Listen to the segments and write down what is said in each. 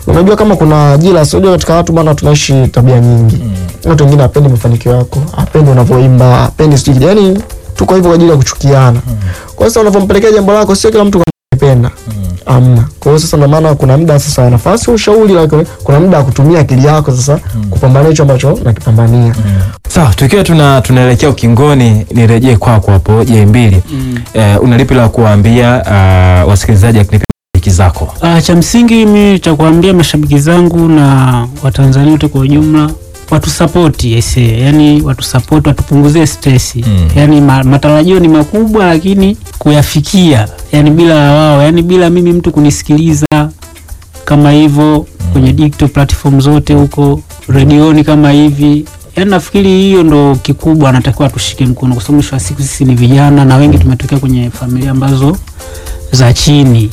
unajua kama kuna ajira unajua katika watu bana tunaishi tabia nyingi watu wengine hapendi mafanikio yako hapendi unavyoimba hapendi sijui yani tuko hivyo kwa ajili ya kuchukiana kwa sasa unavyompelekea jambo lako sio kila mtu anapenda amna kwa hiyo sasa ndio maana kuna muda sasa wa nafasi ya ushauri lakini kuna muda wa kutumia akili yako sasa kupambania hicho ambacho nakipambania Sawa, tukiwa tuna tunaelekea ukingoni, nirejee kwako hapo je mbili eh, una lipi la kuwaambia uh, wasikilizaji wa kipindi hiki zako? Ah, cha msingi mi cha kuambia mashabiki zangu na Watanzania wote kwa ujumla watusapoti ese, yani watusapoti, watupunguzie stress Mm. yani ma, matarajio ni makubwa, lakini kuyafikia yani bila wao, yani bila mimi mtu kunisikiliza kama hivyo kwenye digital platform zote huko redioni kama hivi yani nafikiri hiyo ndo kikubwa anatakiwa tushike mkono, kwa sababu mwisho wa siku sisi ni vijana na wengi tumetokea kwenye familia ambazo za chini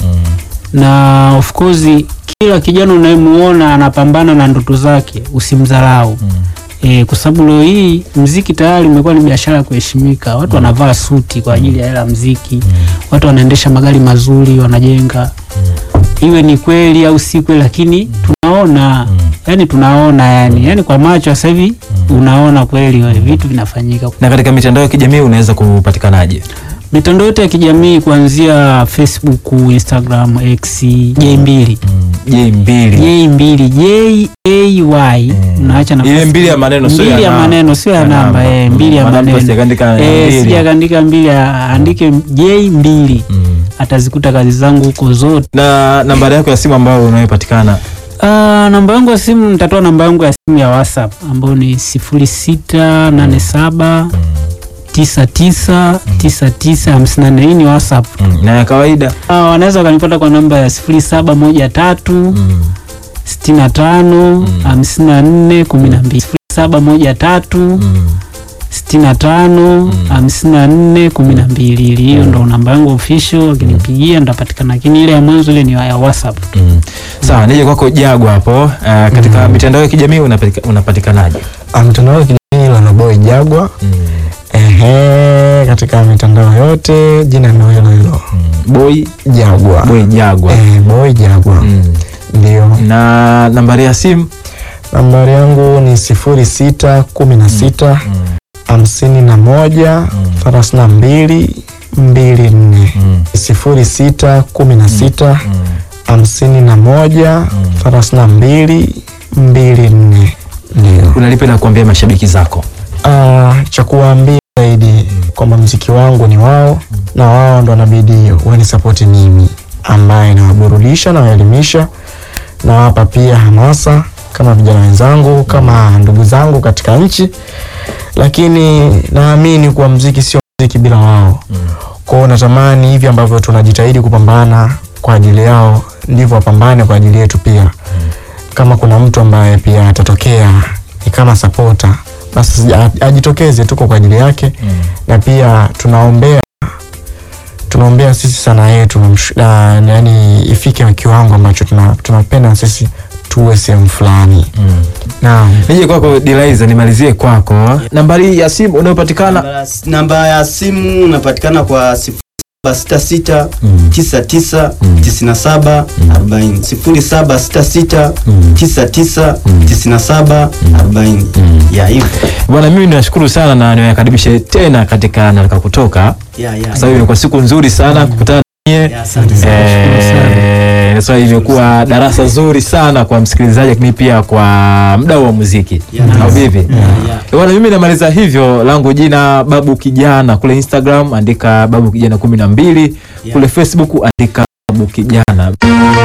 na of course kila kijana unayemuona anapambana na ndoto zake usimdharau e, kwa sababu leo hii mziki tayari umekuwa ni biashara ya kuheshimika watu wanavaa suti kwa ajili ya hela ya mziki watu wanaendesha magari mazuri wanajenga iwe ni kweli au si kweli lakini tunaona yani tunaona yani yani kwa macho sasa hivi unaona kweli we, vitu vinafanyika Na katika mitandao ya kijamii unaweza kupatikanaje? mitandao yote ya kijamii kuanzia facebook instagram x j2 Je mbili J mbili J A Y unaacha na ile mbili ya maneno sio mbili ya namba. maneno sio ya namba eh, mbili ya Maana mtu maneno asikaandika eh, mbili. sija kaandika mbili aandike J mbili Mm. atazikuta kazi zangu huko zote. na nambari yako ya simu ambayo unayopatikana Ah, namba yangu ya simu nitatoa namba yangu ya simu ya WhatsApp ambayo ni sifuri sita nane saba tisa tisa tisa tisa hamsini na nne. Hii ni WhatsApp. na ya kawaida Ah, wanaweza wakanipata kwa namba ya sifuri saba moja tatu sitini na tano hamsini na nne kumi na mbili sifuri saba moja tatu sitini na tano hamsini na nne kumi na mbili ili hiyo ndo namba yangu official wakinipigia nitapatikana lakini ile ya mwanzo ile ni ya whatsapp Mm. Sawa, nije kwako Jagwa hapo. Uh, katika mitandao ya kijamii unapatika- unapatikanaje? Ah, mtandao wa kijamii Lanoboy Jagwa ehe katika mitandao yote jina ndio hilo hilo Boy Jagwa Boy Jagwa. eh, boy Jagwa Mm. ndio Na nambari ya simu nambari yangu ni sifuri sita kumi na sita hamsini na moja thelathini na mbili mbili nne sifuri sita kumi na sita hamsini na moja thelathini na mbili mbili nne ndio unalipi la kuambia mashabiki zako? Ah, cha kuwaambia zaidi kwamba mziki wangu ni wao na wao ndo wanabidi wanisapoti mimi ambaye nawaburudisha nawaelimisha nawapa pia hamasa kama vijana wenzangu kama ndugu zangu katika nchi lakini naamini kuwa mziki sio mziki bila wao kwao natamani hivi ambavyo tunajitahidi kupambana kwa ajili yao ndivyo wapambane kwa ajili yetu pia kama kuna mtu ambaye pia atatokea ni kama sapota basi sija- ajitokeze tuko kwa ajili yake na pia tunaombea tunaombea sisi sana yetu msh- na- yani ifike kiwango ambacho tuna- tunapenda sisi tuwe sehemu fulani naam Nije kwako Dilaiza, nimalizie kwako. Nambari ya simu unayopatikana Namba- namba ya simu unapatikana kwa sifuri saba sita sita tisa tisa tisini na saba arobaini sifuri saba sita sita tisa tisa tisini na saba arobaini ya hivyo bwana, mimi nashukuru sana na niwakaribishe tena katika Nataka Kutoka, ya ya kwa sababu imekuwa siku nzuri sana kukutana nanyi. ya asante sana Eh, so imekuwa darasa zuri sana kwa msikilizaji lakini pia kwa mdau wa muziki Yeah. au vipi? ya Bwana, mimi namaliza hivyo, langu jina Babu Kijana, kule Instagram andika Babu Kijana kumi na mbili, kule Facebook andika Babu Kijana.